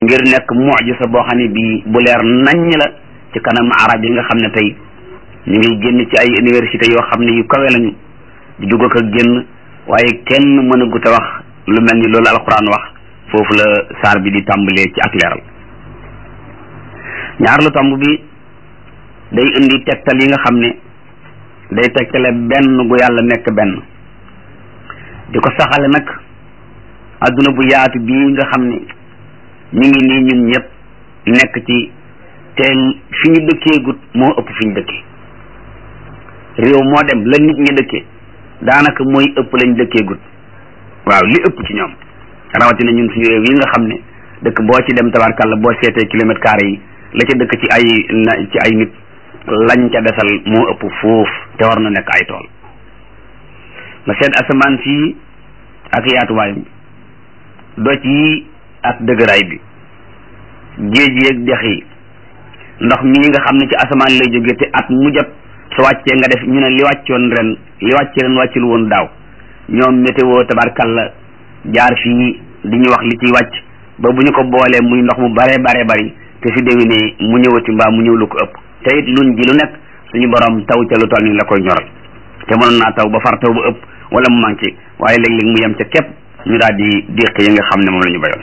ngir nekk mujisa boo xam ne bii bu leer naññ la ci kanam arab yi nga xam ne tey ñu ngi génn ci ay université yoo xam ne yu kawe lañu di dugg ak génn waaye kenn mën a gut a wax lu mel ni loolu alquran wax foofu la saar bi di tàmbalee ci ak leeral ñaar lu tomb bi day indi tegtal yi nga xam ne day tegtale benn gu yàlla nekk benn di ko saxale nag adduna bu yaatu bii nga xam ne ñu ngi nii ñun ñëpp nekk ci te fi ñu dëkkee gut moo ëpp fi ñu dëkkee réew moo dem la nit ñi dëkkee daanaka mooy ëpp lañ dëkkee gut waaw li ëpp ci ñoom rawatina ñun suñu réew yi nga xam ne dëkk boo ci dem tabarkàlla boo seetee kilomètre carré yi la ca dëkk ci ay ci ay nit lañ ca desal moo ëpp foofu te war na nekk ay tool nga seet asamaan si ak yaatuwaayam doj yi ak dëgëraay bi géej yi ak dex yi ndox mii nga xam ne ci asamaan lay jógee te at mu jot su wàccee nga def ñu ne li wàccoon ren li wàcce ren wàccul woon daaw ñoom météo tabarkalla jaar fii di ñu wax li ciy wàcc ba bu ñu ko boolee muy ndox mu bare bare bari te si déwénee mu ñëwati mbaa mu ñëw lu ko ëpp te it luñ ji lu nekk suñu borom taw ca lu toll ni la koy ñoral te mënoon naa taw ba far taw ba ëpp wala mu manqué waaye léeg-léeg mu yem ca képp ñu daal di déq yi nga xam ne moom la ñu bayoon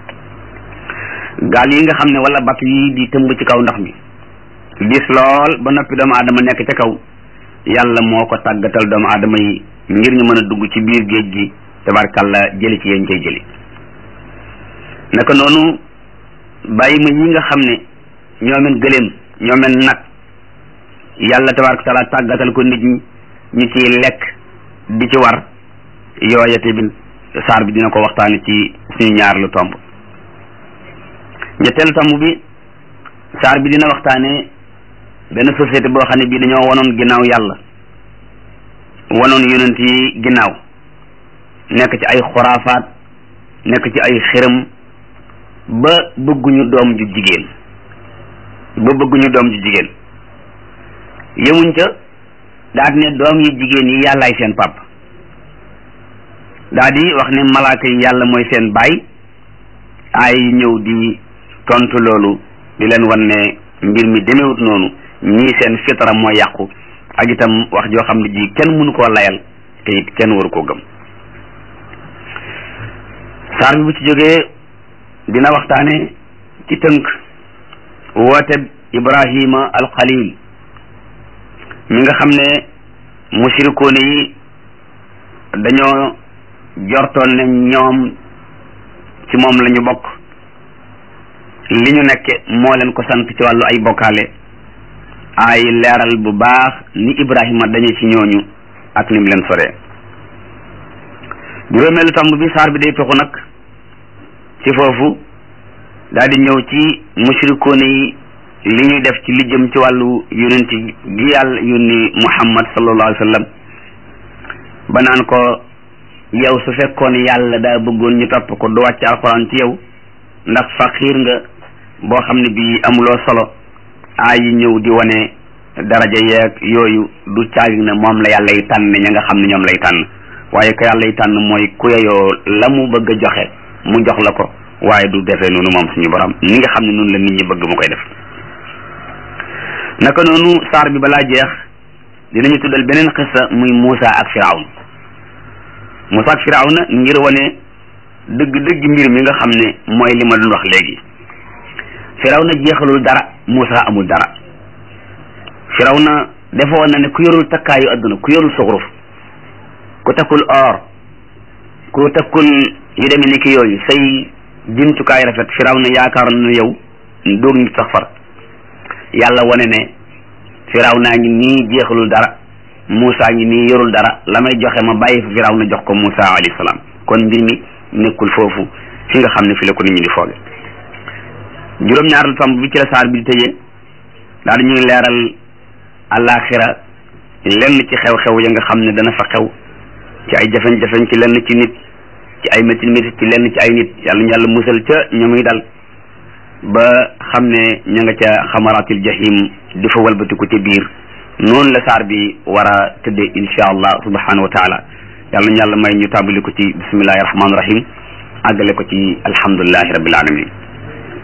gaal yi nga xam ne wala batt yi di tëmb ci kaw ndox mi gis lool ba noppi doomu aadama nekk ca kaw yàlla moo ko tàggatal doomu aadama yi ngir ñu mën a dugg ci biir géej gi tabarkalla jëli ci yéen cay jëli naka noonu bàyyi ma yi nga xam ne ñoomen gëléem ñoomen nag yàlla tabaraka taala tàggatal ko nit ñi ñu ciy lekk di ci war yooya tamit saar bi dina ko waxtaane ci suñu ñaar lu tomb ñetteelu tomb bi saar bi dina waxtaane benn société boo xam ne bii dañoo wanoon ginnaaw yàlla wanoon yonent yi ginnaaw nekk ci ay xuraafaat nekk ci ay xiram ba bëgguñu doom ju jigéen ba bëgguñu doom ju jigéen yemuñ ca daal ne doom yi jigéen yi yàllaay seen pap daal di wax ne malaaka yi yàlla mooy seen baay ay ñëw di tontu loolu di leen wan ne mbir mi demewut noonu ñii seen fitra moo yàqu ak itam wax joo xam ne ji kenn mënu koo layal te it kenn waru koo gëm saar bi bu ci jógee dina waxtaane ci tënk woote ibrahima alxalil mi nga xam ne mushrikoone yi dañoo jortoon ne ñoom ci moom la ñu bokk li ñu nekke moo leen ko sant ci wàllu ay bokkaale ay leeral bu baax ni ibrahima dañu ci ñooñu ak nim leen soree juróomeelu tomb bi saar bi day toxu nag ci foofu daal di ñëw ci mushrikoone yi li ñuy def ci li jëm ci wàllu yonent gi yàlla yónni muhammad sallallahu alayhi wa sallam ba naan ko yow su fekkoon yàlla daa bëggoon ñu topp ko du wàcc alxuraan ci yow ndax faqiir nga boo xam ne bii amuloo solo aay yi ñëw di wane daraja yeeg yooyu du caagi ne moom la yàlla yi tànn ña nga xam ne ñoom lay tànn waaye ko yàlla yi tànn mooy ku yeyoo la mu bëgg a joxe mu jox la ko waaye du defee noonu moom suñu borom ni nga xam ne noonu la nit ñi bëgg mu koy def naka noonu saar bi balaa jeex dinañu tuddal beneen xissa muy Muusa ak Firawn Muusa ak Firawna ngir wane dëgg dëgg mbir mi nga xam ne mooy li ma doon wax léegi Firawna jeexalul dara Muusa amul dara Firawna defoon na ne ku yorul takkaayu adduna ku yorul suxruf ku takkul or ku takkul yu demee ni ki yooyu say jumtukaay rafet Firawna yaakaaroon na yow doog nit sax far yàlla wane ne Firawna ngi nii jeexalul dara Muusa ngi nii yorul dara la may joxe ma bàyyi fa Firawna jox ko Muusa alayhi salaam kon mbir mi nekkul foofu fi nga xam ne fi la ko nit ñi di fooge juróom-ñaareelu tomb bi ci la saar bi di tëjee daal di ñuy leeral àllaaxira lenn ci xew-xew ya nga xam ne dana fa xew ci ay jafeñ-jafeñ ci lenn ci nit ci ay métti métti ci lenn ci ay nit yàlla ñu yàlla musal ca ña muy dal ba xam ne ña nga ca xamaratil jahim di fa walbatiku ca biir noonu la saar bi war a tëddee insha allah subhanahu wa taala yàlla ñu yàlla may ñu tàmbali ko ci bismillahi rahmaani rahim àggale ko ci alhamdulilahi rabbil alamin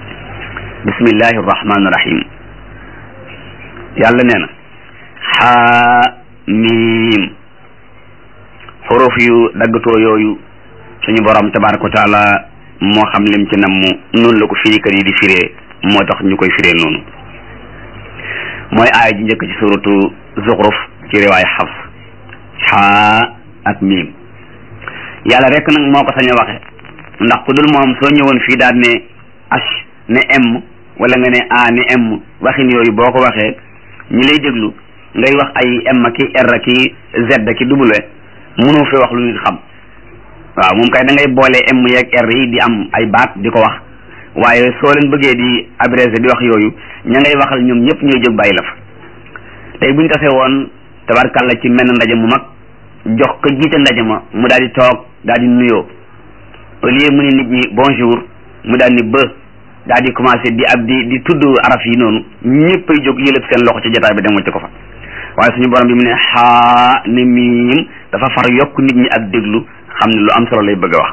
bismillahi rahmaani rahim yàlla nee na xaa miim xuruf yu daggatoo yooyu suñu borom tabaraka wa taala moo xam lim ci namm noonu la ko firikat yi di firee moo tax ñu koy firee noonu mooy aaya ji njëkk ci suratu zuxruf ci riwaay xafs xaa ak miim yàlla rek nag moo ko sañ a waxe ndax ku dul moom soo ñëwoon fii daal ne h ne m wala nga ne a ne m waxin yooyu boo ko waxee ñi lay déglu ngay wax ay m ki r ki z ki w mënoo fi wax lu nit xam waaw moom kay da ngay boole m yeeg r yi di am ay baat di ko wax waaye soo leen bëggee di abrégé di wax yooyu ña ngay waxal ñoom ñëpp ñooy jóg bàyyi la fa tey buñ tasee woon tabarkalla ci menn ndaje mu mag jox ko jiite ndaje ma mu daal di toog daal di nuyoo au lieu mu ne nit ñi bonjour mu daal ni ba daal di commencé di ab di di tudd araf yi noonu ñëpp ay jóg yëlëb seen loxo ci jotaay bi dem wacc ko fa waaye suñu borom bi mu ne xaa ne miim dafa far yokk nit ñi ak déglu xam ne lu am solo lay bëgg a wax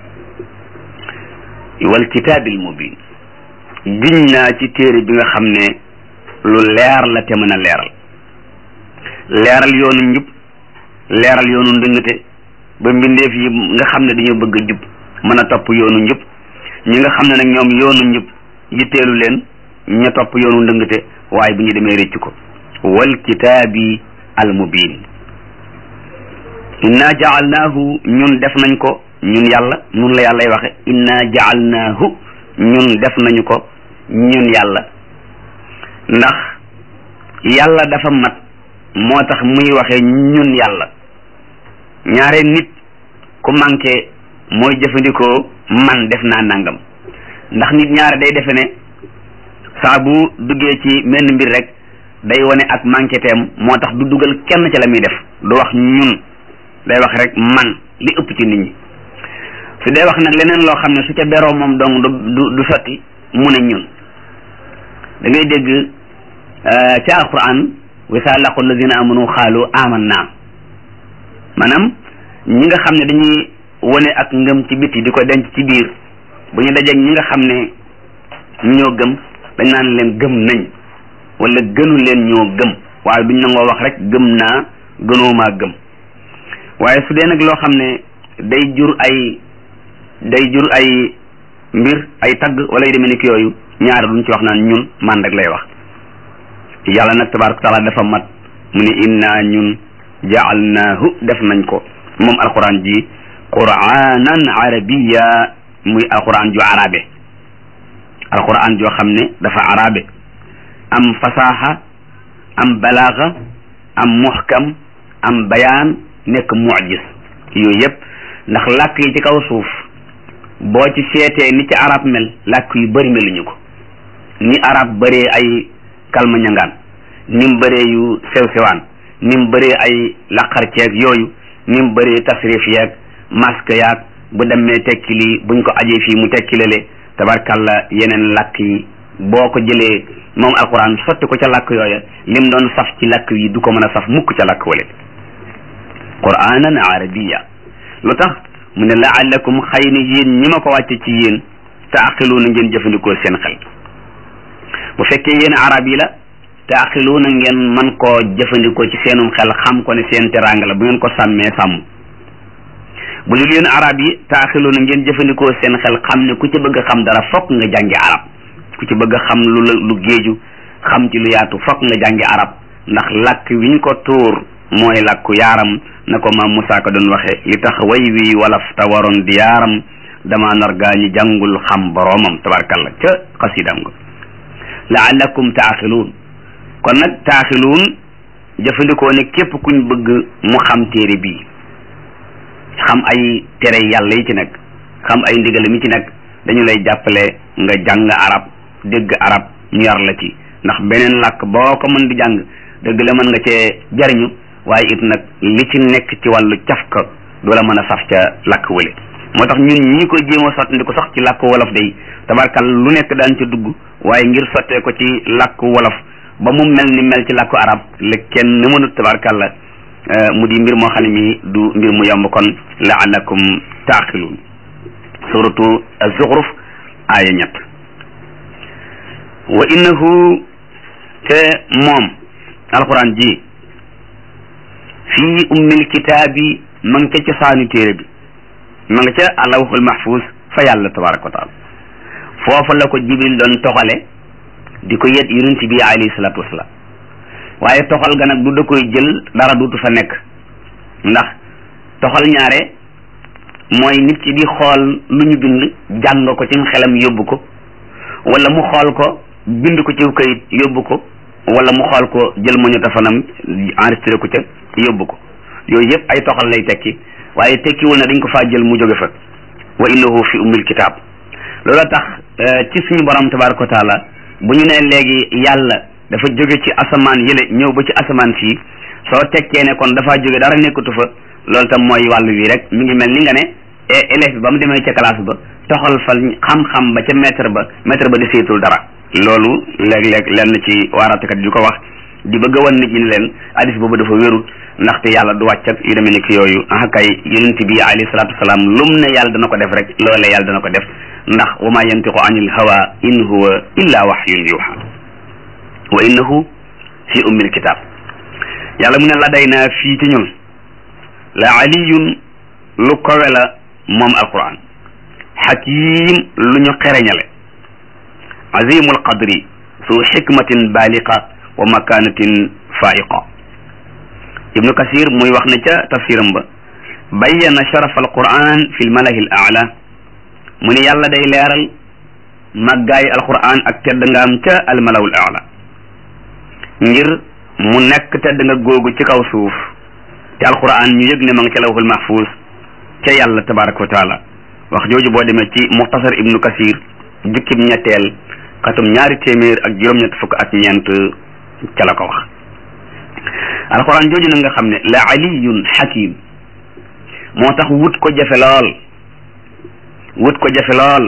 wal kitaabil mubin giñ naa ci téere bi nga xam ne lu leer la te mën a leeral leeral yoonu njub leeral yoonu ndëngate ba mbindeef yi nga xam ne dañoo bëgg a jub mën a topp yoonu njub ñi nga xam ne nag ñoom yoonu njub yitteelu leen ña topp yoonu ndëngate waaye bu ñu demee récc ko wal kitaabi al mubin inna jaalnaahu ñun def nañ ko ñun yàlla nun la yàllay waxe inna jaalnaahu ñun def nañu ko ñun yàlla ndax yàlla dafa mat moo tax muy waxe ñun yàlla ñaare nit ku manqué mooy jëfandikoo man def naa nangam ndax nit ñaare day defe ne saa bu duggee ci menn mbir rek day wane ak manqué teem moo tax du dugal kenn ci la muy def du wax ñun day wax rek man li ëpp ci nit ñi su dee wax nag leneen loo xam ne su ca beroo moom dong du du sotti mu ne ñun da ngay dégg ci alquran wa saa laqu allazina amanu xaalu amanna maanaam ñi nga xam ne dañuy wane ak ngëm ci biti di ko denc ci biir bu ñu dajeeg ñi nga xam ne ñoo gëm dañ naan leen gëm nañ wala gënu leen ñoo gëm waaye duñ nangoo wax rek gëm naa gënoomaa gëm waaye su dee nag loo xam ne day jur ay day jur ay mbir ay tagg wala yu demee ni ki yooyu ñaar duñ ci wax naan ñun man rek lay wax yàlla nag tabaraka taala dafa mat mu ne inna ñun jaalnaahu def nañ ko moom alquran ji quranan arabiya muy alquran ju arabe alquran joo xam ne dafa arabe am fasaha am balaaga am muhkam am bayaan nekk mucjis yooyu yëpp ndax làkk yi ci kaw suuf boo ci seetee ni ci arab mel làkk yu bëri meluñu ko ni arab bëree ay kalma ñangaan ni mu bëree yu sew sewaan ni mu bëree ay laqar ceeg yooyu ni mu bëree tasrif yeeg masque yaag bu demee tekki lii buñ ko ajee fii mu tekki lale tabarkalla yeneen làkk yi boo ko jëlee moom alquran sotti ko ca làkk yooya lim doon saf ci làkk yi du ko mën a saf mukk ca làkk wale quranan arabiya lu tax mu ne laallakum xëy na yéen ñi ma ko wàcce ci yéen taaqiluuna ngeen jëfandikoo seen xel bu fekkee yéen arab yi la taaqiluuna ngeen man koo jëfandikoo ci seenum xel xam ko ne seen teraanga la bu ngeen ko sàmmee sàmm bu dul yéen arab yi taaqiluuna ngeen jëfandikoo seen xel xam ne ku ci bëgg a xam dara fokk nga jàngi arab ku ci bëgg a xam lu la lu géeju xam ci lu yaatu fokk nga jàngi arab ndax làkk wiñ ko tuur mooy làkku yaaram na ko maam Moussa ko doon waxe li tax way wi walaf ta waroon di yaaram dama nar gaa ñi jàngul xam boroomam tabarkalla ca xasidam nga laallakum taaxiluun kon nag taaxiluun jëfandikoo ne képp kuñ bëgg mu xam téere bii xam ay tere yàlla yi ci nekk xam ay ndigal mi ci nekk dañu lay jàppale nga jàng arab dégg arab ñu yar la ci ndax beneen làkk boo ko mën di jàng dëgg la mën nga cee jariñu waaye it nag li ci nekk ci wàllu cafka du la mën a saf ca làkk wële moo tax ñun ñi koy jéem a sotti ko sax ci làkk wolof day tabarkal lu nekk daan ca dugg waaye ngir sottee ko ci làkk wolof ba mu mel ni mel ci làkku arab la kenn mënut tabarkal la mu di mbir moo xam ne mi du mbir mu yomb kon laalakum taaqiluun suratu az-Zukhruf aaya ñett wa innahu te moom alquran ji fii ummil kitaabi ma nga ca cosaanu téere bi ma nga ca alawhul mahfuz fa yàlla tabaraka wa taala foofu la ko jibril doon toxale di ko yet yonent bi alayhi salaatu wasalaam waaye toxal ga nag du da koy jël dara duutu fa nekk ndax toxal ñaare mooy nit ki di xool lu ñu bind jàng ko ci xelam yóbbu ko wala mu xool ko bind ko ci kayit yóbbu ko wala mu xool ko jël magnétophone enregistré ko ca yóbbu ko yooyu yëpp ay toxal lay tekki waaye tekkiwul na dañ ko faa jël mu jóge fa wa innahu fi ummil kitaab loola tax ci suñu borom tabaraka wa taala bu ñu nee léegi yàlla dafa jóge ci asamaan yële ñëw ba ci asamaan fii soo tekkee ne kon dafaa jóge dara nekkatu fa loolu tam mooy wàllu wi rek mi ngi mel ni nga ne élève bi ba mu demee ca classe ba toxal fa xam-xam ba ca maître ba maître ba di seetul dara loolu léeg-léeg lenn ci waaraatekat di ko wax di bëgg a wan nit ñi ne leen hadis boobu dafa wérul ndaxte yàlla du wàcc ak yu demee ni ki yooyu ah kay yonent bi alayhi salaatu wasalaam lum ne yàlla dana ko def rek loolee yàlla dana ko def ndax wa ma yantiqu anil hawa in huwa illa wahyun yuha wa innahu fi ummil kitab yàlla mu ne la day naa fii ci ñun la aliyun lu kowe la moom alquran xakim lu ñu xereñale azimul qadri su xikmatin baliqa wa makanatin faiqa ibnu kasir muy wax ne ca tafsiram ba bayyana sharaf alquran fi lmalahi l aala mu ne yàlla day leeral màggaayi alquran ak tedd nga am ca almalawu l aala ngir mu nekk tedd nga googu ci kaw suuf te alquran ñu yëg ne ma nga ca lawhul mahfuz ca yàlla tabaraka wa taala wax jooju boo demee ci muxtasar ibnu kasir jukkib ñetteel xatum ñaari téeméer ak juróom-ñett fukk ak ñeent ca la ko wax alquran jooju nag nga xam ne la aliyun hakim moo tax wut ko jafe lool wut ko jafe lool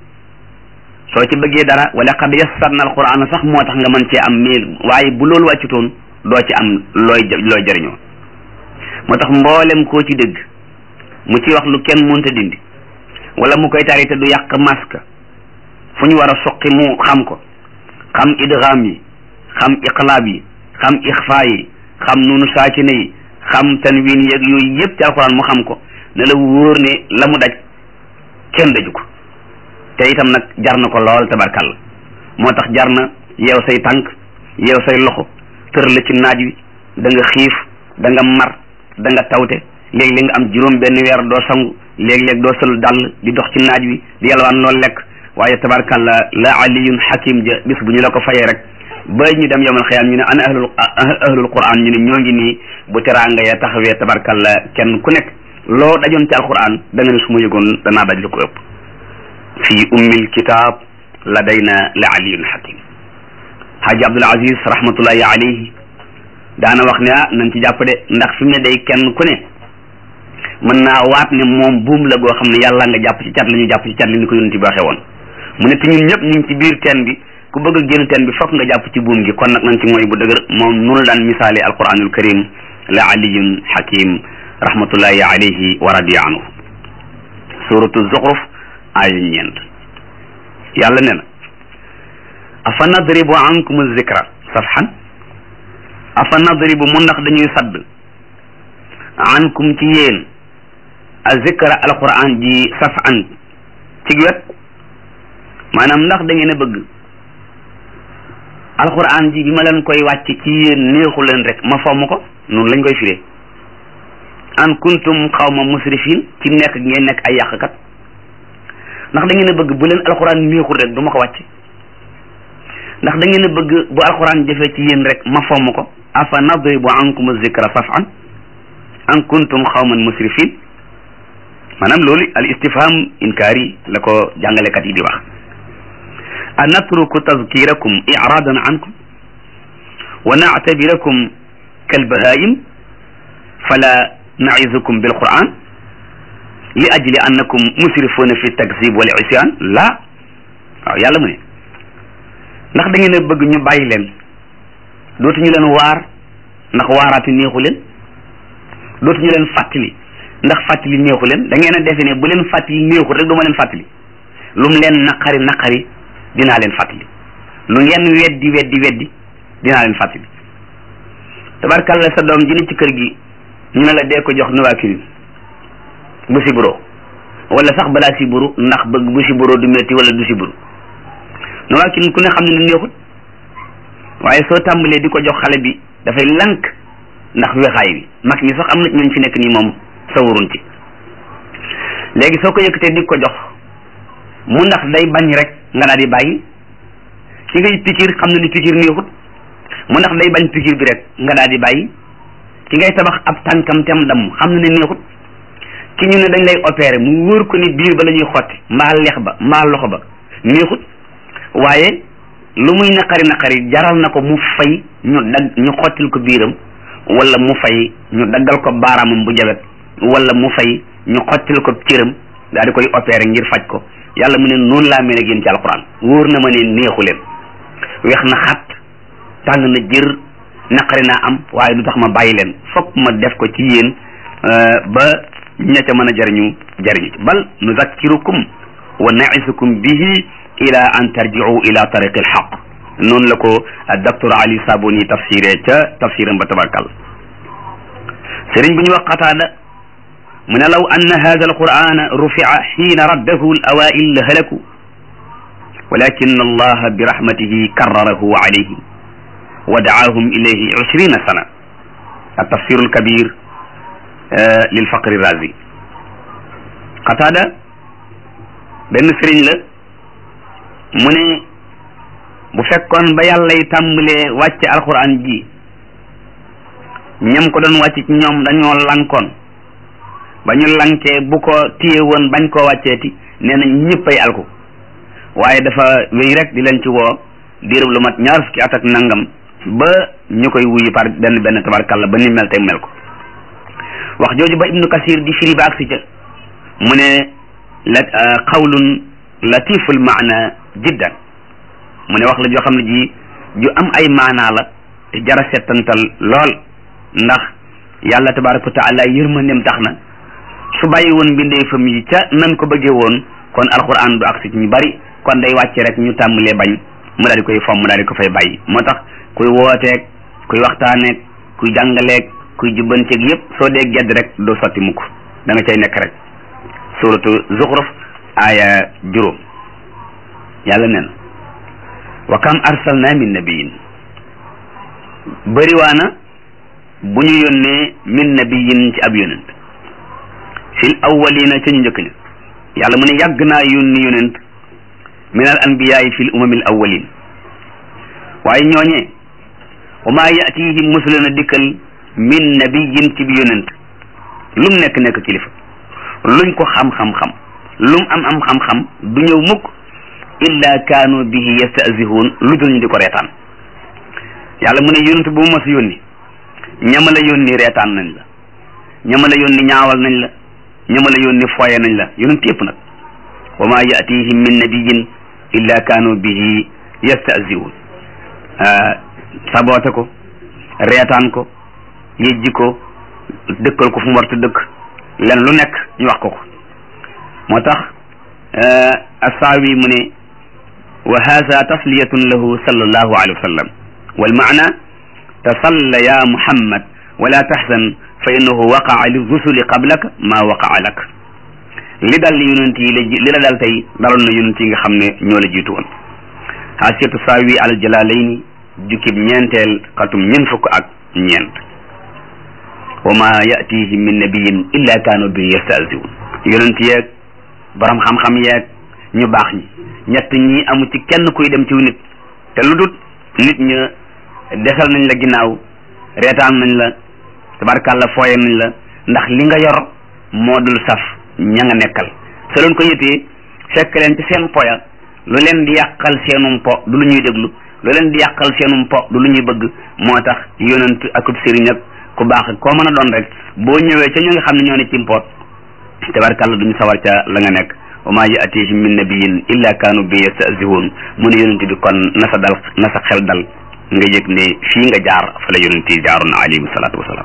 soo ci bëggee dara wala qad yassarna alquran sax moo tax nga mën cee am mil waaye bu loolu wàccutoon doo ci am looy looy jëriñoo moo tax mboolem koo ci dégg mu ci wax lu kenn mënta dindi wala mu koy tari te du yàq masque fu ñu war a soqi mu xam ko xam idgham yi xam iqlaab yi xam ixfa yi xam nunu saakine yi xam tanwin yeeg yooyu yëpp ci alxuraan mu xam ko ne la wóor ne la mu daj kenn daju ko te itam nag jar na ko lool tabarkàlla moo tax jar na yeew say tànk yeew say loxo tër la ci naaj wi da nga xiif da nga mar da nga tawte léeg-léeg nga am juróom benn weer doo sangu léeg-léeg doo sol dàll di dox ci naaj wi di yalwaan loolu lekk waaye tabarkàlla la aliyun hakim ja bis bu ñu la ko fayee rek ba ñu dem yowmal xiyaam ñu ne ana ahlul ahlul quran ñu ne ñoo ngi nii bu teraanga ya taxawee tabarkàlla kenn ku nekk loo dajoon ci alquran da nga ne su ma yëgoon danaa daj lu ko ëpp fii ummil kitab ladayna la aliyun hakim haaji abdul aziz rahmatullahi alayhi daana wax ne ah nañ ci jàpp de ndax fi mu ne day kenn ku ne mën naa waat ne moom buum la goo xam ne yàlla nga jàpp ci cat la ñu jàpp ci cat li ni ko yonent bi waxee woon mu ne te ñun ñëpp ñu ngi ci biir teen bi ku bëgg a génn teen bi fokk nga jàpp ci buum gi kon nag nañ ci mooy bu dëgër moom nunu daan misaali alquranul karim la aliyun hakim rahmatullahi alayhi wa radiya anhu suratu zuxruf aaya ñeent yàlla ne na afa nadribu ankum zikra safhan afa nadribu mu ndax dañuy sadd ankum ci yéen a zikra alquran ji safan ci wet maanaam ndax da ngeen a bëgg alquran ji bi ma leen koy wàcc ci yéen neexu leen rek ma fomm ko noonu lañ koy firee an kuntum xawma musrifin ci nekk ngeen nekk ay yàqkat ndax da ngeen a bëgg bu leen alquran neexul rek du ma ko wàcc ndax da ngeen a bëgg bu alquran jëfee ci yéen rek ma fomm ko afa nadribu ankum zikra safan an kuntum xawman musrifin maanaam loolu al istifham inkaari la ko jàngalekat yi di wax a natruku tazkirakum iradan ankum wa nactabirakum kalbahaim fala naizukum bilquran li ajli annakum musrifuna fi takzib wal isyan la waaw yàlla mu ne ndax da ngeen a bëgg ñu bàyyi leen dootuñu leen waar ndax waaraati neexu leen dootuñu leen fàttali ndax fàttali neexu leen da ngeen a defe ne bu leen fàttali neexul rek du ma leen fàttali lu mu leen naqari naqari dinaa leen fàttali lu ngeen weddi weddi weddi dinaa leen fàttali tabarkalla sa doom ji ni ci kër gi ñu ne la dee ko jox Novaquin bu siburo wala sax balaa siburu ndax bëgg bu siburo du metti wala du siburu Novaquin ku ne xam ne ne neexut waaye soo tàmbalee di ko jox xale bi dafay lank ndax wexaay bi mag ñi sax am na ñooñ fi nekk nii moom sawarun ci léegi soo ko yëkkatee di ko jox mu ndax day bañ rek nga daal di bàyyi ki ngay pikir xam na ni pikir neexut mu ndax day bañ pikir bi rek nga daal di bàyyi ki ngay tabax ab tànkam tem dam xam na ne neexut ki ñu ne dañ lay opérer mu wóor ko ni biir ba la ñuy xotti mbaa lex ba mbaa loxo ba neexut waaye lu muy naqari naqari jaral na ko mu fay ñu dagg ñu xottil ko biiram wala mu fay ñu daggal ko baaraamam bu jabet wala mu fay ñu xottil ko cëram daal di koy opérer ngir faj ko yàlla mu ne noonu laa mel ak yéen ci alquran wóor na ma ne neexu leen weex na xat tàng na jër naqari naa am waaye du tax ma bàyyi leen fokk ma def ko ci yéen ba ña ca mën a jariñu jariñu ci bal nuzakkirukum wa naisukum bihi ila an tarji'u ila tariqi alxaq noonu la ko docteur Ali Sabuni tafsiré ca tafsiram ba tabarkal sëriñ bu ñu wax qataada mu ne law anna hada alqur'ana rufi'a xiina raddahu alawail la halaku walakin allaha bi rahmatihi karrarahu alayhim wa daahum ilayhi ishrina sana التفسير الكبير للفقر الرازي قتادة benn sëriñ la mu ne bu fekkoon ba yàlla yi tàmbalee wàcce alquran ji ñam ko doon wàcc ci ñoom dañoo lankoon ba ñu lankee bu ko téye woon bañ koo wàcceeti nee na ñëppay alku waaye dafa wéy rek di leen ci woo diirub lu mat ñaar fukki at ak nangam ba ñu koy wuyu par benn benn tabarkalla ba ni mel tey mel ko wax jooju ba ibnu kasir di firi ba agsi ca mu ne la qawlun latiful maana jiddan mu ne wax la joo xam ne ji ju am ay maanaa la te jara settantal lool ndax yàlla tabaraka wa taala yërmandeem tax na su bàyyi woon mbindeefam yi ca nan ko bëggee woon kon alquran du agsi ci ñu bari kon day wàcce rek ñu tàmbalee bañ mu daal di koy fomm mu daal di ko fay bàyyi moo tax kuy wooteeg kuy waxtaaneeg kuy jàngaleeg kuy jubbanteeg yépp soo dee gedd rek doo sotti mukk da nga cay nekk rek suratu zuxruf aaya juróom yàlla nee na wa kam arsalna min nabiyin bëriwaana bu ñu yónnee min nabiyin ci ab yonent fil awwalina ca ñu njëkk ña yàlla mu ne yàgg naa yónni yonent min al anbiyaay fil umamil awwalin waaye ñooñee wa maa yatihim musulana dikkal min nabiyin ci bi yonent lum nekk nekk kilifa luñ ko xam-xam-xam lum am am xam-xam du ñëw mukk illa kaanu bihi yastahzihuun lu dul ñu di ko reetaan yàlla mu ne yonent bu mu mas yónni ñama la yónni reetaan nañ la ñama la yónni ñaawal nañ la ñama la yónni foye nañ la yonent yëpp nag wa maa yatihim min nabiyin illa kaanu bihi yastahzihuun saboote ko reetaan ko yejji ko dëkkal ko fu mu warta dëkk len lu nekk ñu wax ko ko moo tax assaawi mu ne wa hada tasliyatun lahu sallallahu alayhi wa sallam wal maana tasalla ya muhammad wala tahzan fa innahu waqaa li rusuli qablaka ma waqaa lak li dal yonent yi la li la dal tey daloon na yonent yi nga xam ne ñoo la jiitu woon xaasiyatu saawi al jalaalayni jukkib ñeenteel xatum ñeent fukk ak ñeent wa ma yatihim min nabiyin illa kaanu bi yastahziun yonent yeeg borom xam-xam yeeg ñu baax ñi ñett ñi amu ci kenn kuy dem ci nit te lu dut nit ña desal nañ la ginnaaw reetaan nañ la tabarkàlla fooye nañ la ndax li nga yor moo dul saf ña nga nekkal soo leen ko yëtee fekk leen ci seen poya lu leen di yàqal seenum po du lu ñuy déglu lu leen di yàqal seenum po du lu ñuy bëgg moo tax yonent akub sëriñ ak ku baax ak koo mën a doon rek boo ñëwee ca ñu nga xam ne ñoo ne ci mpoot tabarkàlla duñu sawar ca la nga nekk wa ma yatihim min nabiyin illa kaanu bi yastahzihuun mu ne yonent bi kon na sa dal na sa xel dal nga yëg ne fii nga jaar fa la yonent yi jaaroon alayhi salaatu wasalaam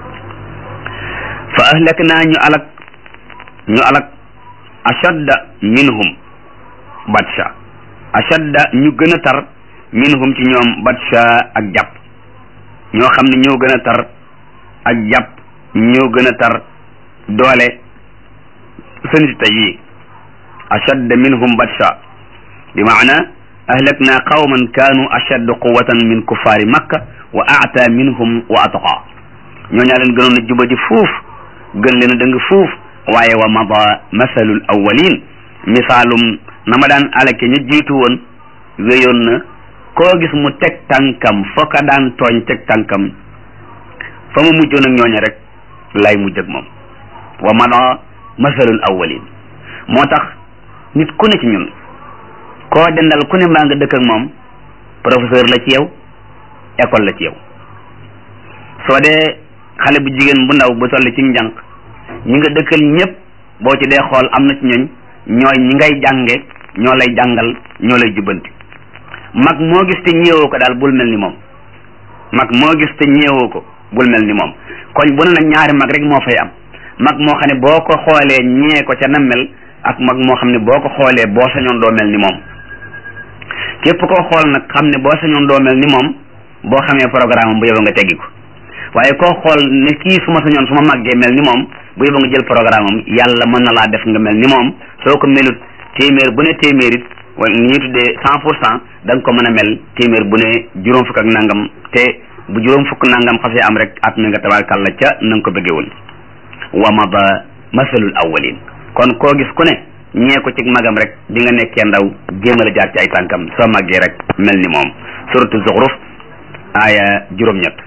fa ahlak naa ñu alak ñu alak ashadda minhum batsha ashadda ñu gën a tar minhum ci ñoom batsha ak jàpp ñoo xam ne ñoo gën a tar ak jàpp ñoo gën a tar doole seen tey yi ashadda minhum batsha bi maana ahlakna qawman kaanu ashadda quwatan min kuffaari makka wa aata minhum wa atqa ñoo ñaa leen gënoon a juba ji fuuf gën leen a dëng fuuf waaye wa mada masalul awwalin misaalum na ma daan alake ñu jiitu woon wéyoon na koo gis mu teg tànkam foo ka daan tooñ teg tànkam fa mu mujjoon ak ñooña rek lay mujj ak moom wa mada masalul awwalin moo tax nit ku ne ci ñun koo dendal ku ne maa nga dëkk ak moom professeur la ci yow école la ci yow soo dee xale bu jigéen bu ndaw bu toll ci njànq ñi nga dëkkal ñëpp boo ci dee xool am na ci ñooñ ñooy ñi ngay jànge ñoo lay jàngal ñoo lay jubbanti mag moo gis te ñeewoo ko daal bul mel ni moom mag moo gis te ñeewoo ko bul mel ni moom koñ bu ne nag ñaari mag rek moo fay am mag moo xam ne boo ko xoolee ñee ko ca na mel ak mag moo xam ne boo ko xoolee boo sañoon doo mel ni moom képp koo xool nag xam ne boo sañoon doo mel ni moom boo xamee programme bu yow nga teggi ko waaye koo xool ne kii su ma sañoon su ma màggee mel ni moom bu yóbbu nga jël programme am yàlla mën na laa def nga mel ni moom soo ko melut téeméer bu ne téeméer it wala ñuy tuddee cent pour cent da nga ko mën a mel téeméer bu ne juróom fukk ak nangam te bu juróom fukk nangam xasee am rek at mi nga tabaarkàlla ca na nga ko bëggee woon wa mada masalul awwalin kon koo gis ku ne ñee ko ci magam rek bi nga nekkee ndaw jéem a la jaar ci ay tànkam soo màggee rek mel ni moom suratu zuxruf aaya juróom-ñett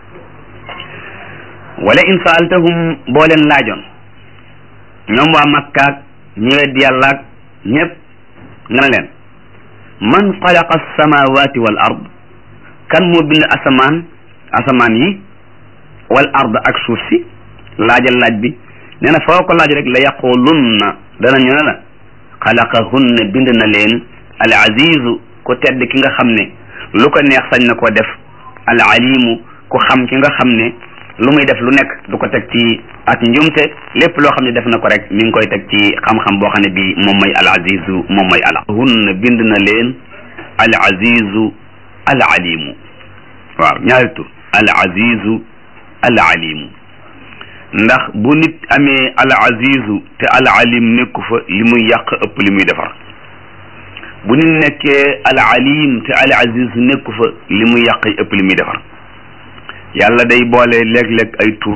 wala in saaltahum boo leen laajoon ñoom waa makkaak ñi weddi yàllaak ñëpp nga ne leen man xalaqa alsamawati wal ard kan moo bind asamaan asamaan yi wal ard ak suuf si laajal laaj bi nee na foo ko laaj rek la yaqulunna danañu ne la xalaqahunna bind na leen al azizu ku tedd ki nga xam ne lu ko neex sañ na koo def al alimu ku xam ki nga xam ne lu muy def lu nekk du ko teg ci ak njumte lépp loo xam ne def na ko rek mi ngi koy teg ci xam-xam boo xam ne bii moom mooy al azizu moom mooy ala hunna bind na leen al azizu al alimu waaw ñaari tur al azizu al alimu ndax bu nit amee al azizu te al alim nekku fa li muy yàq ëpp li muy defar bu nit nekkee al alim te al azizu nekku fa li muy yàq ëpp li muy defar yàlla day boole léeg-léeg ay tur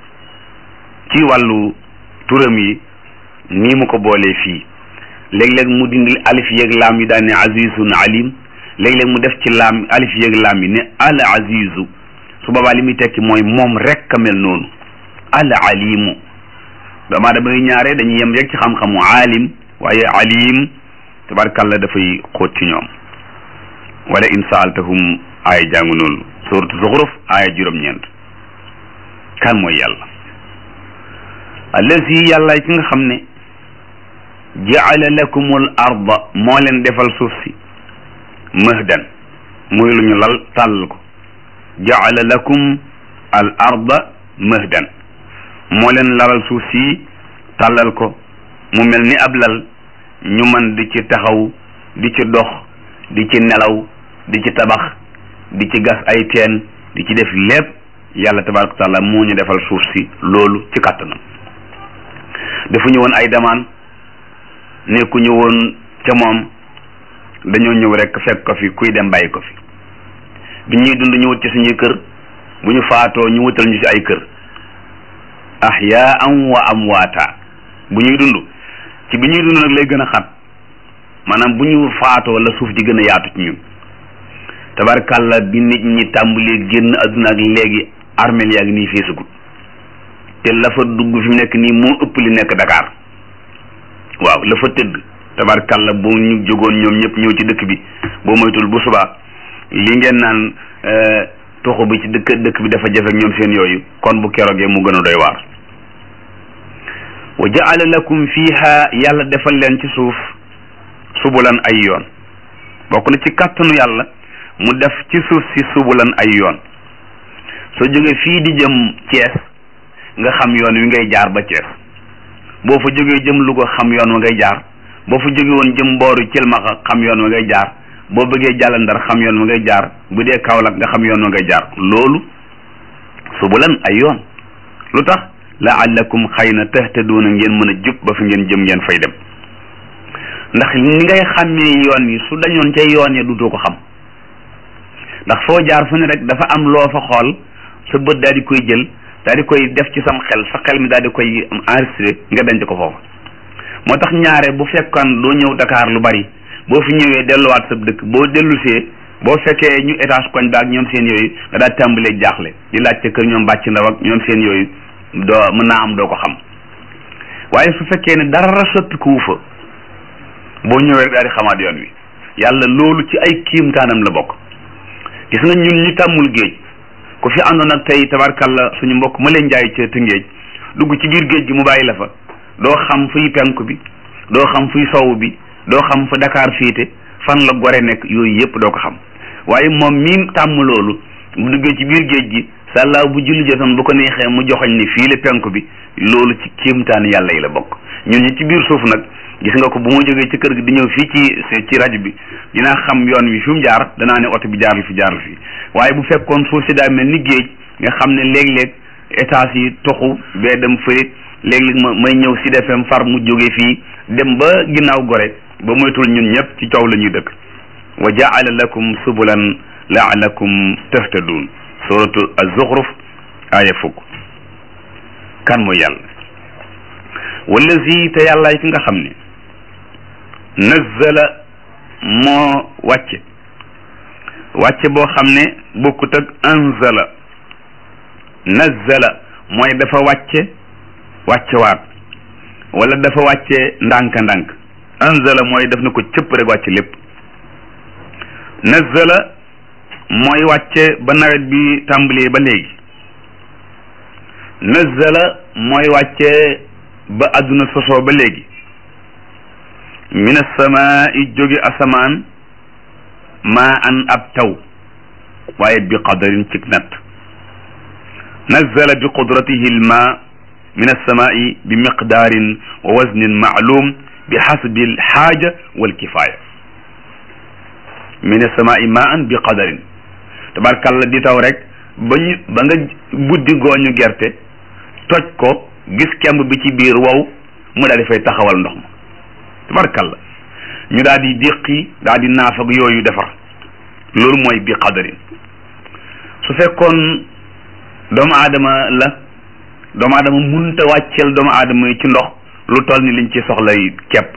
ci wàllu turam yi nii mu ko boolee fii léeg-léeg mu dindil alif yeeg laam yi daan ne azizun alim léeg-léeg mu def ci laam alif yeeg laam yi ne al azizu su boobaa li muy tekki mooy moom rek a mel noonu al alimu doomaa dama ñaare dañuy yem rek ci xam-xamu alim waaye alim tabarkàlla dafay xóot ci ñoom wala in saaltahum aaya jàngu noonu suuratu zuxruf aaya juróom-ñeent kan mooy yàlla allazi yàlla ki nga xam ne jaala lakumul arda moo leen defal suuf si mahdan muy lu ñu lal tàll ko jaala lakum al arda mahdan moo leen lalal suuf si tàllal ko mu mel ni ab lal ñu man di ci taxaw di ci dox di ci nelaw di ci tabax di ci gas ay teen di ci def lépp yàlla tabaraka wa taala moo ñu defal suuf si loolu ci kàttanam defuñu woon ay demaan nekkuñu woon ca moom dañoo ñëw rek fekk ko fi kuy dem bàyyi ko fi bi ñuy dund ñu wut ci suñuy kër bu ñu faatoo ñu wutal ñu ci ay kër ahyaan wa amwaata bu ñuy dund ci bi ñuy dund nag lay gën a xat maanaam bu ñu faatoo la suuf di gën a yaatu ci ñun tabarkàlla bi nit ñi tàmbalee génn adduna ak léegi armel yaa ngi nii feesagut te la fa dugg fi mu nekk nii moo ëpp li nekk Dakar waaw la fa tëdd tabarkàlla bu ñu jógoon ñoom ñëpp ñëw ci dëkk bi boo moytul bu subaa li ngeen naan toxu bi ci dëkk dëkk bi dafa jafe ak ñoom seen yooyu kon bu keroogee mu gën a doy waar wa jaala lakum fiha yàlla defal leen ci suuf subulan ay yoon bokk na ci kàttanu yàlla mu def ci suuf si subulan ay yoon soo jógee fii di jëm Thiès nga xam yoon wi ngay jaar ba Thiès boo fa jógee jëm Louga xam yoon wa ngay jaar boo fa jógee woon jëm mbooru Cilmaxa xam yoon wa ngay jaar boo bëggee jàll ndar xam yoon wa ngay jaar bu dee Kaolack nga xam yoon wa ngay jaar loolu subulan ay yoon lu tax laallakum xëy na tahtaduuna ngeen mën a jub ba fi ngeen jëm ngeen fay dem ndax ni ngay xàmmee yoon wi su dañoon ca yoon ya dutoo ko xam ndax foo jaar fu ne rek dafa am loo fa xool sa bët daal di koy jël daal di koy def ci sam xel sa xel mi daal di koy enregistré nga denc ko foofu moo tax ñaare bu fekkoon doo ñëw Dakar lu bari boo fi ñëwee delluwaat sa dëkk boo dellusee boo fekkee ñu étage koñ baak ñoom seen yooyu nga daal tàmbalee jaaxle di laajte kër ñoom bàcc ndaw ak ñoom seen yooyu doo mën naa am doo ko xam waaye su fekkee ne dara soppi ku fa boo ñëwee rek daal di xamaat yoon wi yàlla loolu ci ay kiimtaanam la bokk gis nga ñun ñu tàmmul géej ku fi àndoon ak tey tabarkalla suñu mbokk ma leen jaay ca Tëngéej dugg ci biir géej gi mu bàyyi la fa doo xam fuy penku bi doo xam fuy sowu bi doo xam fa Dakar féete fan la gore nekk yooyu yëpp doo ko xam waaye moom mi tàmm loolu mu duggee ci biir géej gi sàllaaw bu julli jotoon bu ko neexee mu joxoñ ni fii la penku bi loolu ci kéemtaan yàlla yi la bokk ñun ñi ci biir suuf nag gis nga ko bu ma jógee ci kër gi di ñëw fii ci ci rajo bi dinaa xam yoon wi fi mu jaar danaa ne oto bi jaarul fi jaarul fi waaye bu fekkoon suuf si daa mel ni géej nga xam ne léeg-léeg étage yi toxu bee dem fële léeg-léeg ma may ñëw si defem far mu jógee fii dem ba ginnaaw gore ba moytul ñun ñëpp ci coow la ñuy dëkk wa jaala lakum subulan laalakum tahtadun suratu az-zukhruf aaya fukk kan mooy yàlla wallazi te yàllaay ki nga xam ne nazzala moo wàcce wàcce boo xam ne bokkut ak anzala nazzala mooy dafa wàcce wàcce waat wala dafa wàcce ndànk-ndànk anzala mooy daf na ko cëpp rek wàcce lépp nazzala mooy wàcce ba nawet bi tàmbalee ba léegi nazzala mooy wàcce ba àdduna sosoo ba léegi min assamaa'i jóge asamaan maa an ab taw waaye bi qadarin cig natt nazzala bi qudratihi lma min alsamaa'i bi miqdaarin wa waznin maalum bi xasbi alxaaja walkifaaya min alsamaa'i maa an bi qadarin tabarkàlla di taw rek ba ñu ba nga buddi gooñu gerte toj ko gis kemb bi ci biir wow mu daal di fay taxawal ndox ma tabarkalla ñu daal di déqi daal di naaf ak yooyu defar loolu mooy bi qadarin su fekkoon doomu aadama la doomu aadama munta wàcceel doomu aadama yi ci ndox lu toll ni liñ ci soxlay kepp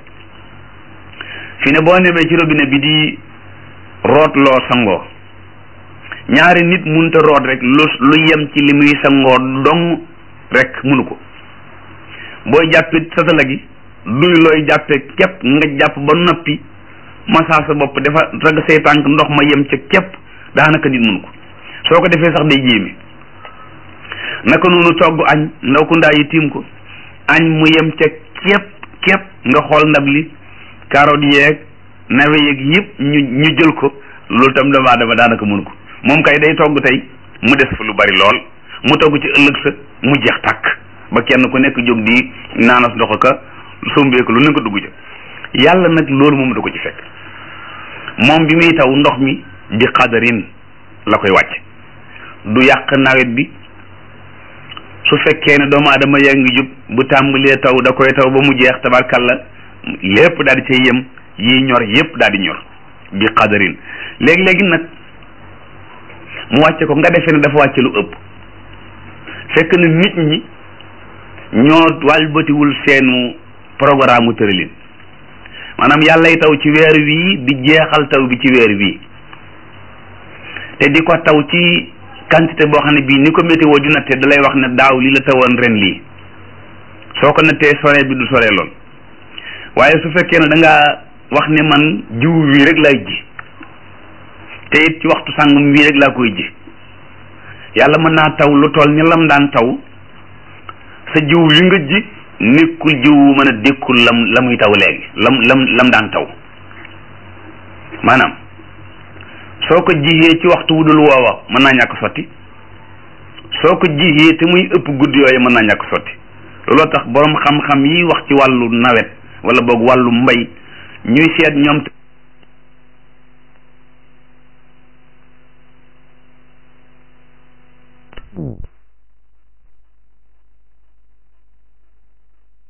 fi ne boo nemee ci robinet bi di root loo sangoo ñaari nit munta root rek lu lu yem ci li muy sangoo dong rek munu ko booy jàppit satala gi duy looy jàppe képp nga jàpp ba noppi masaa sa bopp dafa rag say tànk ndox ma yem ca képp daanaka nit munu ko soo ko defee sax day jéeme naka noonu togg añ ndaw ku ndaa yi tiim ko añ mu yem ca képp képp nga xool ndab li carotte yeeg nawe yeeg yëpp ñu ñu jël ko loolu tam doomu aadama daanaka munu ko moom kay day togg tey mu des fa lu bari lool mu togg ci ëllëg sa mu jeex tàkk ba kenn ku nekk jóg di naanas ndox ka sumbeeku lu ne ko dugg ca yàlla nag loolu moom du ko ci fekk moom bi muy taw ndox mi bi xadarin la koy wàcc du yàq nawet bi su fekkee ne doomu aadama yaa ngi jub bu tàmbalee taw da koy taw ba mu jeex tabarkalla lépp daal di cay yem yi ñor yépp daal di ñor bi xadarin léegi-léegi nag mu wàcce ko nga defee ne dafa wàcce lu ëpp fekk na nit ñi ñoo wàlbatiwul seenu programme mu tëralin maanaam yàllay taw ci weer wii di jeexal taw bi ci weer wii te di ko taw ci quantité boo xam ne bii ni ko météo di natte da lay wax ne daaw li la tawoon ren lii soo ko nattee sore bi du sore lool waaye su fekkee ne da ngaa wax ne man jiw wii rek laay ji te it ci waxtu sàngam wii rek laa koy ji yàlla mën naa taw lu toll ni lam daan taw sa jiw wi nga ji nekkul jiw mën a dékkul lam la muy taw léegi lam lam lam daan taw maanaam soo ko jiyee ci waxtu wu dul woowa mën naa ñàkk sotti soo ko jiyee te muy ëpp guddi yooyu mën naa ñàkk sotti looloo tax boroom xam-xam yi wax ci wàllu nawet wala boog wàllu mbay ñuy seet ñoom